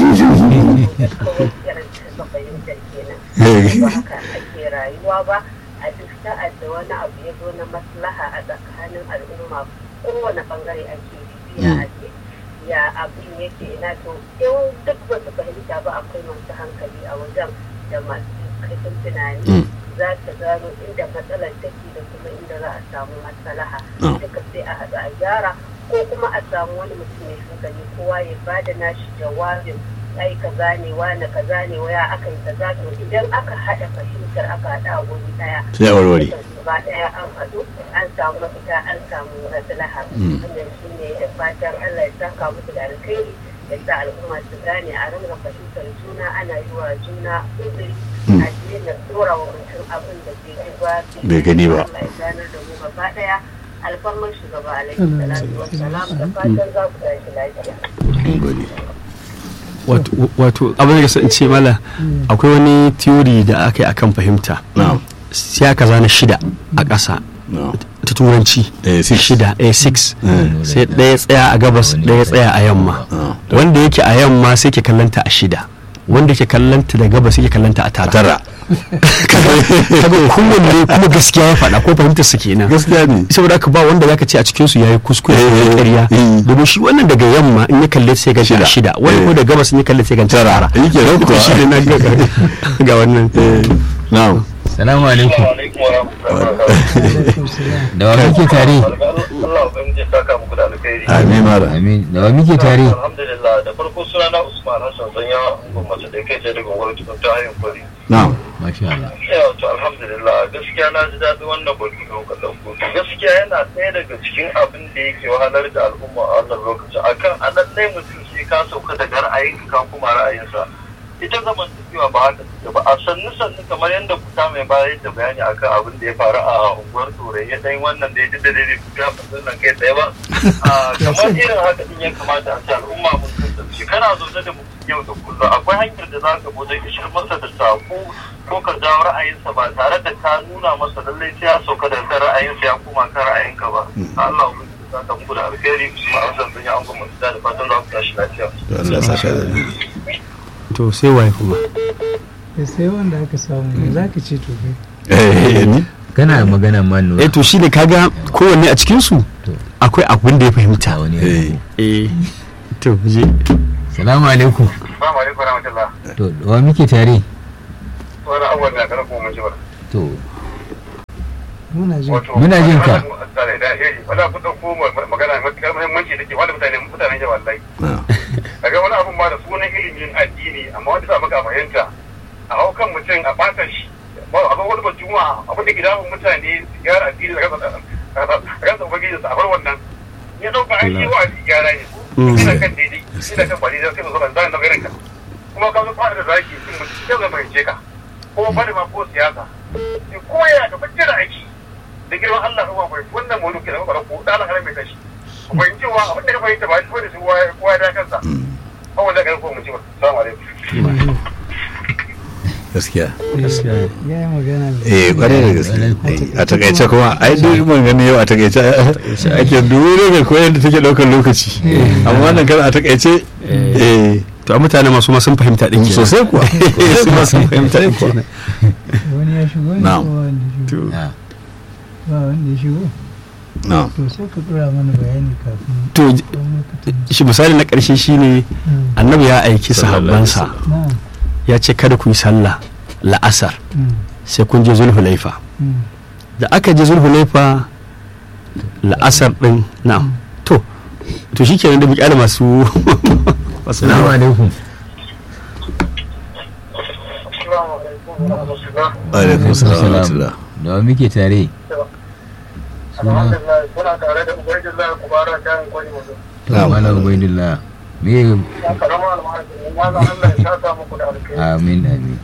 kawai irin ta fahimtar kenan ba haka ake rayuwa ba a duk sa'ad da wani abu ya zo na maslaha a tsakanin al'umma kowane bangare ake bibiya a ce ya abin yake ina to in duk ba su fahimta ba akwai masu hankali a wajen da masu kaifin tunani za ta gano inda matsalar take da kuma inda za a samu maslaha duka sai a haɗu a gyara ko kuma a samu wani mutum mai hankali kowa ya bada nashi jawabin ai kaza ne wani kaza ne waya aka yi kaza to idan aka haɗa fahimtar aka haɗa a wuri ɗaya sai a warware gaba ɗaya an haɗu an samu mafita an samu maslaha wannan shi ne da fatan Allah ya saka musu da alkhairi ya sa al'umma su gane a ringa fahimtar juna ana yi wa juna uzuri a daina tsora wa mutum abin da bai ji ba Bai gani ba. Allah ya ganar da mu gaba ɗaya alfarmar shugaba alaihi salatu wassalam da fatan za ku tashi lafiya. wato wato abin da in ce mala akwai wani theory da aka yi akan fahimta na'am sai aka zana shida a ƙasa na'am ta turanci Eh, six. shida a six Eh. sai ɗaya tsaya a gabas ɗaya tsaya a yamma Ah. wanda yake a yamma sai ke kallanta a shida wanda ke kallanta da gabas yake kallanta a tara tara kaga kowanne kuma gaskiya ya faɗa ko fahimtar su kenan gaskiya ne saboda haka ba wanda zaka ce a cikin su yayi kuskure Eh, ko ƙarya eh. domin shi wannan daga yamma in ya kalle sai ga Shida. shida wani Eh. ko da gabas in ya kalle sai ga tara yake nan kuwa. shi ne na ga ga wannan na'am salamu alaikum alaikum wa rahmatullahi wa barakatuh. da wa muke tare Allah ubangiji ya saka muku da alkhairi. amin mara amin da wa muke tare Alhamdulillah da farko sunana Usman Alhassan Sanya gwamnati da kai ce daga gwamnati ta hayin kwari. na'am masha Allah Yau to alhamdulillah gaskiya na ji daɗin wannan batu da kuka ɗauko. Gaskiya yana ɗaya daga cikin abin da yake wahalar da al'umma a wannan lokacin. Akan a lallai mutum sai ka sauka daga ra'ayinka ka kuma ra'ayinsa. Ita zamantakewa ba haka take ba. A sannu sannu kamar yadda kuta mai bayar da bayani akan abin da ya faru a unguwar Turai ya ɗan wannan da ya ji da daidai kuta fasin nan kai tsaye ba. Ah, Kamar irin haka din ya kamata a ce al'umma mun kasance. Kana zaune da mutum yau da kullum akwai hanyar da za ka bude ishir masa da sako ko ka jawo ra'ayinsa ba tare da ka nuna masa lallai sai ya sauka da kan ra'ayinsa ya koma kan ra'ayinka ba Allah ku za ka muku da alkhairi kuma an san sun yi an goma da fatan za ku tashi lafiya to Allah ya saka da ni to sai waye kuma da sai wanda aka samu me za ka ce to kai eh ni kana magana ma nura eh to shine kaga kowanne a cikin su To. akwai abin da ya fahimta ta wani eh eh to je salamu alaikum Assalamu alaikum warahmatullah to da wa muke tare wani abubuwan da kana kuma mun ji ba to muna jin wato Muna jin ka. da da iri wala ku dauko magana matakar muhimmanci take wanda mutane mutanen jawa wallahi na'am kaga wani abun ma da sunan ilimin addini amma wanda za maka fahimta a hau kan mutum a bata shi ba a zo wani ba juma'a abin da gida mutane su gyara addini da rasa rasa ubangiji su a bar wannan ya dauka an yi wa gyara ne ina kan daidai ina kan ba daidai sai mu zo ban zan da irin ka kuma ka zo fara da zaki sun mutum sai zan fahimce ka ko bari ma ko siyasa ko ya ka fice da aiki da girman Allah kuma bai wannan mu ke da ba ko da Allah mai tashi ku fahimci wa abin da ka fahimta ba shi bane su kowa ya da kansa kawai da ga ko mu ci ba assalamu alaikum gaskiya gaskiya ya yi magana da eh kwarai da gaske Eh, a takaice kuma ai duk mun gani yau a takaice ake dole ga koyar da take daukar lokaci amma wannan kan a takaice eh to a mutane masu ma sun fahimta din kenan sosai kuwa su ma sun fahimta din kenan wani ya shigo ne Na'am. ko wanda ya shigo to ah, ba wanda ya shigo na'am to sai ka dora mana bayani kafin to wani lokacin shi misali na ƙarshe shine Mm, annabi ya aiki Sallallahu alaihi sahabbansa na'am, ya ce kada ku yi sallah la'asar mm, sai kun je zulhulaifa mm. da aka je zulhulaifa la'asar din na'am to to shikenan da bukala masu masu salamu alaikum assalamu alaikum wa rahmatullah alaikum salam wa rahmatullah da wa muke tare alhamdulillah kuna tare da ubangiji kubara ta yin kwani mutum to Na'am. malam ubaidillah me ya karama almahajin maza Allah ya saka muku da alkhairi amin amin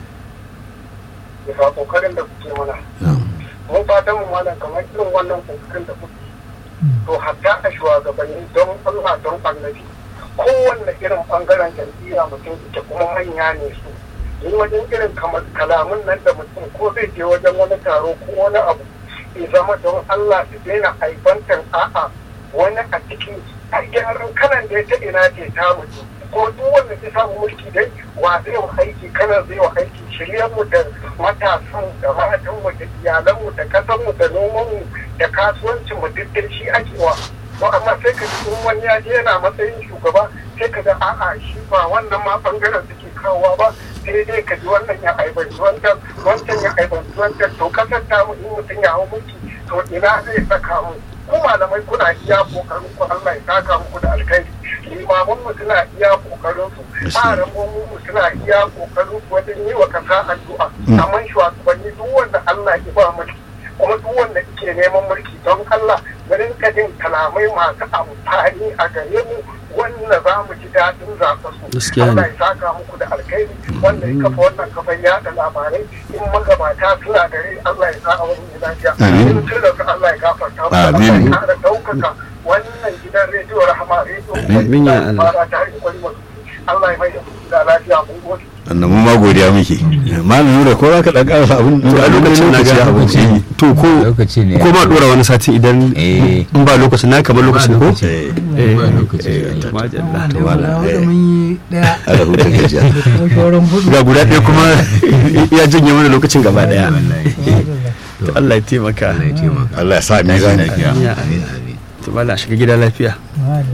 bisa kokarin da kuke mana na'am mun fatan mu malam kamar irin wannan kokarin da kuke to hatta a shugabanni don Allah don annabi kowanne irin bangaren jam'iyya mutum ita kuma manya ne su ni wajen irin kamar kalamun nan da mutum ko zai je wajen wani taro ko wani abu ya zama don Allah su daina haifantar a'a wani a cikin a gyaran kanan da ya ta ina ce ta mutu ko duk wanda ya samu mulki dai wa zai wa aiki kanan zai wa aiki shiryen mu da matasan da matan mu da iyalan mu da kasan mu da noman mu da kasuwancin mu duk dai shi ake wa to amma sai ka ji in wani ya je yana matsayin shugaba sai ka ga a'a shi ba wannan ma bangaren suke kawowa ba sai dai ka ji wannan ya aibanci wancan wancan ya aibanci wancan to kasar ta mu in mutum ya hau mulki to ina zai saka mu ku malamai kuna iya kokarin ku Allah ya saka muku da alkhairi limaman mu suna iya kokarin su tsarin mu suna iya kokarin su wajen yi wa kasa addu'a amma shugabanni duk wanda Allah ya ba mulki kuma duk wanda ke neman mulki don Allah mu rinka jin kalamai masu amfani a gare mu wanda za mu ji daɗin zaɓa su Gaskiya ne. Allah ya saka muku da alkhairi wanda ya kafa wannan kafan yaɗa labarai in magabata suna gare Allah ya sa a wani lafiya Amin. in tun da su Allah ya gafarta musu Amin. Allah ya ƙara ɗaukaka wannan gidan rediyo rahama rediyo Amin ya Allah. fara ta hanyar kwari masu Allah ya mai da ku da lafiya mun gode annabi ma godiya muke malam nura ko za ka dan karasa abin to a lokacin na ga abinci to ko lokaci ne ko ma dora wani sati idan Eh. in ba lokacin na kamar lokacin ko lokaci. eh eh ba lokaci eh, to majalla. da wala, guda eh. hudu mun yi daya ala huta gajiya da kuma shauran hudu ga guda ɗaya kuma ya janye mana lokacin gaba daya wallahi to Allah ya taimaka Allah ya taimaka Allah ya sa tashi mizani lafiya Amin. amin amin to mala shiga gida lafiya Madalla.